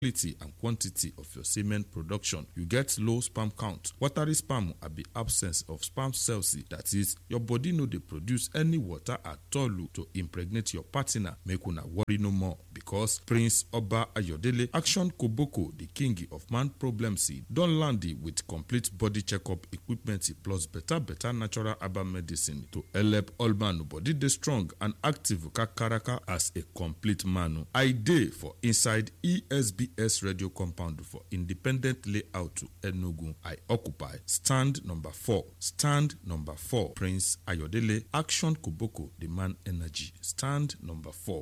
quality and quantity of your semen production. You get low sperm count. Watery sperm abi absence of sperm cells that is your body no dey produce any water at all to impregnate your partner. Make una worry no more because Prince Oba Ayodele Action Koboko, the king of man problems, don land with complete body checkup equipment plus better better natural herbal medicine to help all man body dey strong and active kakaraka as a complete man. I dey for inside ESBS radio compound for independent layout to Enugu. I occupy stand number four. Stand number four. Prince Ayodele Action Koboko, the man energy. Stand number four.